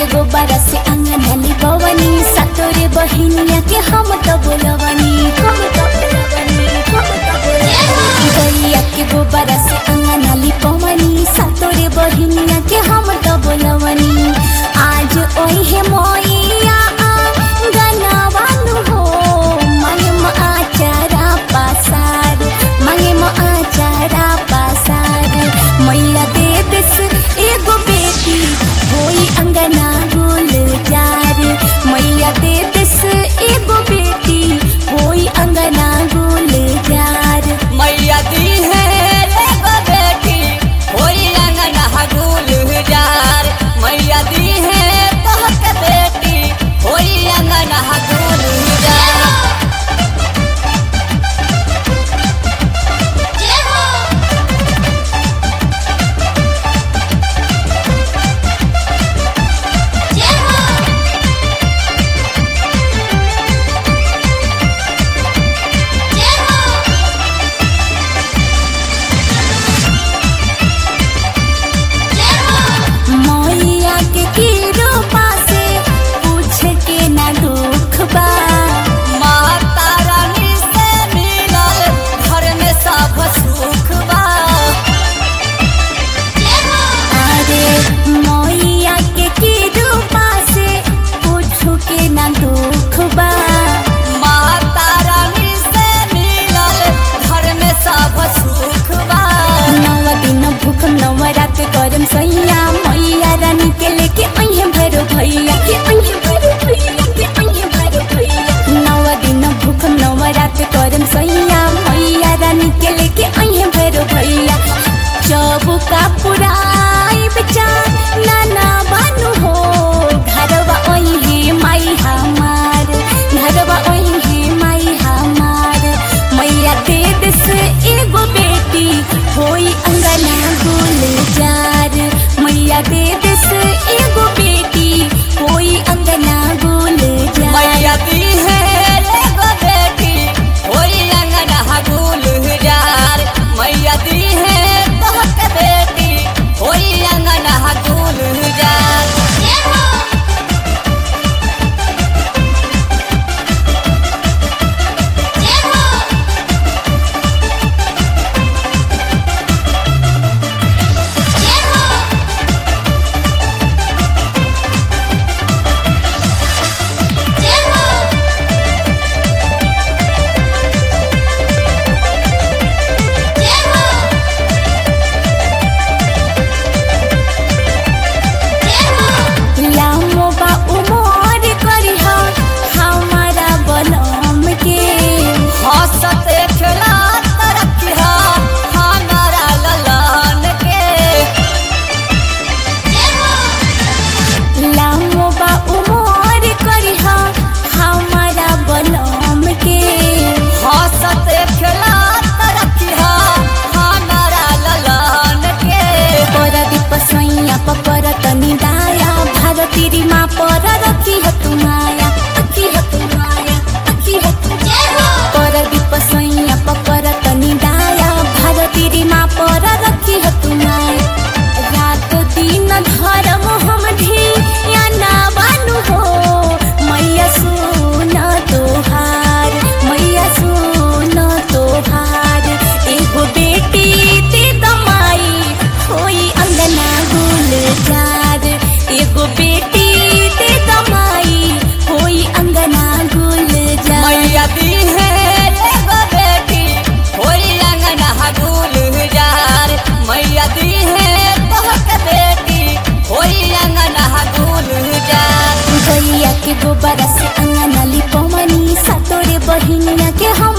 के गोबरा से अंगनली बवनी सतोरे बहिनिया के हम तो बोलवनी हम तो बोलवनी हम तो बोलवनी गैया के गोबरा से अंगनली पवनी सतोरे बहिनिया के हम तो बोलवनी आज ओहे मोइया गनावानु हो मांगे म आचारा पासार मांगे म आचारा पासार मैया दे देस एगो बेटी होई अंगना गुल जार मैया दे देस एगो बेटी होई अंगना गुल जार मैया दी है एगो बेटी होई अंगना हगुल जार मैया दी है तोहके बेटी होई अंगना हगुल जार मैया के की रूपा से पूछ के ना दुख बा माता रानी से मिलल घर में सब सुख बा अरे मैया के की रूपा से पूछ के ना दुख बा माता रानी से मिलल घर में सब सुख बा नव दिन भूख नवरात करम सैया मैया रानी के लेके अहे भैरो भैया के अहे भैरो भैया के अहे भैरो भैया नव दिन भूख नवरात करम सैया मैया रानी के लेके अहे भैरो भैया जब का पुराई बेचार नाना बानु हो घरवा ओही माई हमार घरवा ओही माई हमार मैया दे देस एगो बेटी होई अंगना गुल जार मैया दे देस एगो बेटी होई अंगना गुल जार मैया दी है एगो बेटी होई अंगना हगुल जार मैया दी है तोहके बेटी होई अंगना हगुल जार लामो बा उमर करी हमारा बलम के हंसते खेलात रखिया हमारा ललन के लामो बा उमर करी हमारा बलम के हंसते खेलात रखिया हमारा ललन के पर दीप सैया पपर तनी दाया भारती माँ पर रखी है तुम्हाया रखी है तुम्हाया रखी है तुम्हाया पर दीप सैया पपर तनी दाया भारती माँ पर रखी है तुम्हाया रात दिन धर्म हम ढी या ना बानु हो मैया सुन तोहार मैया सुन तोहार एगो बेटी दे दमाई होई अंगना गुल जार एगो बेटी दे दमाई होई अंगना गुल जार मैया दी है एगो बेटी होई अंगना हगुल जार मैया दी है तोहके बेटी होई अंगना हगुल जार गैया के गोबरा से अंगना लिपवनी सतोरे बहिनिया के हम